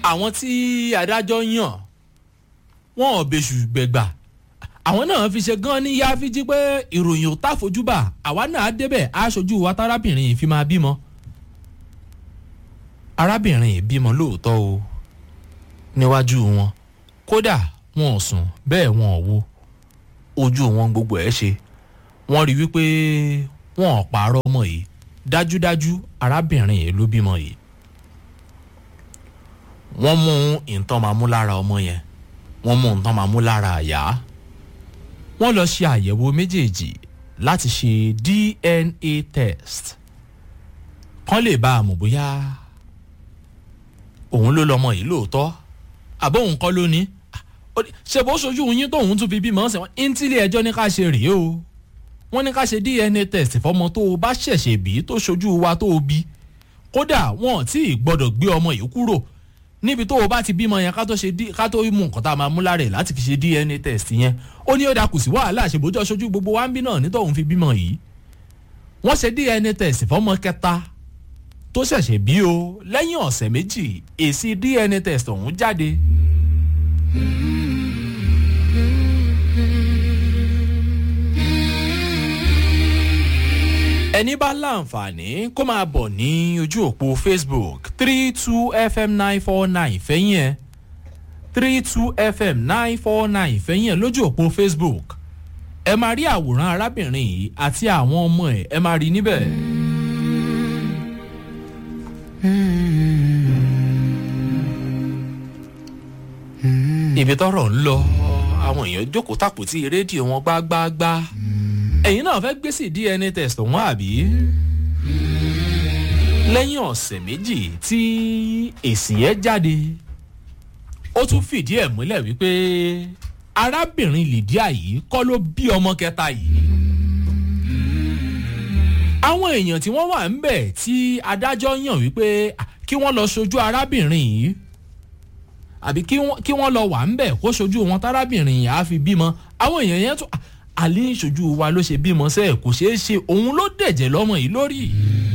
àwọn tí adájọ́ yàn wọn ò bẹ̀sù gbẹ̀gbà àwọn náà fi ṣe gan ní yáfíjí pé ìròyìn ò táfojúbà àwa náà débẹ̀ aṣojú wa tárábìnrin yìí fi máa bímọ. arábìnrin yìí bímọ lóòótọ́ o níwájú wọn kódà wọn ò sùn bẹ́ẹ̀ wọn ò wo ojú wọn gbogbo ẹ̀ ṣe wọ́n rí wípé wọn ò pààrọ̀ ọmọ yìí dájúdájú arábìnrin yìí ló bímọ yìí wọ́n mú nǹkan máa mú lára ọmọ yẹn wọ́n mú nǹkan máa mú lára àyà wọ́n lọ ṣe àyẹ̀wò méjèèjì láti ṣe dna test kán lè bá a mọ̀ bóyá òun ló lọmọ yìí lóòótọ́ àbọ̀ òun kọ́ ló ní ṣe bó ṣojú yín tóun tún fi bímọ ṣe wọ́n ní tílé ẹjọ́ ní ká ṣe rèé o wọ́n ní ká ṣe dna test fọmọ tó o bá ṣẹ̀ṣẹ̀ bí tó ṣojú wa tó o bí kódà wọn ò tí ì gbọ́dọ̀ gbé ọmọ yìí kúrò níbi tó o bá ti bímọ yẹn ká tó ṣe ká tó mú nǹkan tá a máa mú lára ẹ̀ láti fi ṣe dna test yẹn ó ní ó dà kù sí wàhálà àṣebójú ọṣojú gbogbo wa ń bí náà nítòun fi bímọ yìí wọ́n ṣe dna test fọmọ kẹta tó ṣẹ̀ṣẹ̀ bí o lẹ́yìn ọ̀sẹ̀ méjì èsì dna test ọ̀hún jáde. ẹni bá láǹfààní kó máa bọ̀ ní ojú òpó facebook three two fm nine four nine fẹ́yìn ẹ̀ three two fm nine four nine fẹ́yìn ẹ̀ lójú òpó facebook ẹ máa rí àwòrán arábìnrin yìí àti àwọn ọmọ ẹ̀ ẹ máa rí níbẹ̀. ibi tọrọ ń lọ àwọn èèyàn jókòó tàpótí rédíò wọn gbágbáágbá ẹ̀yin náà fẹ́ gbé sí dna test wọn àbí lẹ́yìn ọ̀sẹ̀ méjì tí èsì yẹn jáde ó tún fìdí ẹ̀ múlẹ̀ wípé arábìnrin lydia yìí kọ́ ló bí ọmọ kẹta yìí àwọn èèyàn tí wọ́n wà ń bẹ̀ tí adájọ́ yàn wípé kí wọ́n lọ sojú arábìnrin yìí àbí kí wọ́n lọ wà ń bẹ̀ kó sojú wọn tárábìnrin yìí á fi bímọ àwọn èèyàn yẹn tún àlẹ́ ìṣojú wa ló ṣe bímọ sẹ́ẹ̀ kò ṣeé ṣe òun ló dẹ̀jẹ̀ lọ́mọ yìí lórí.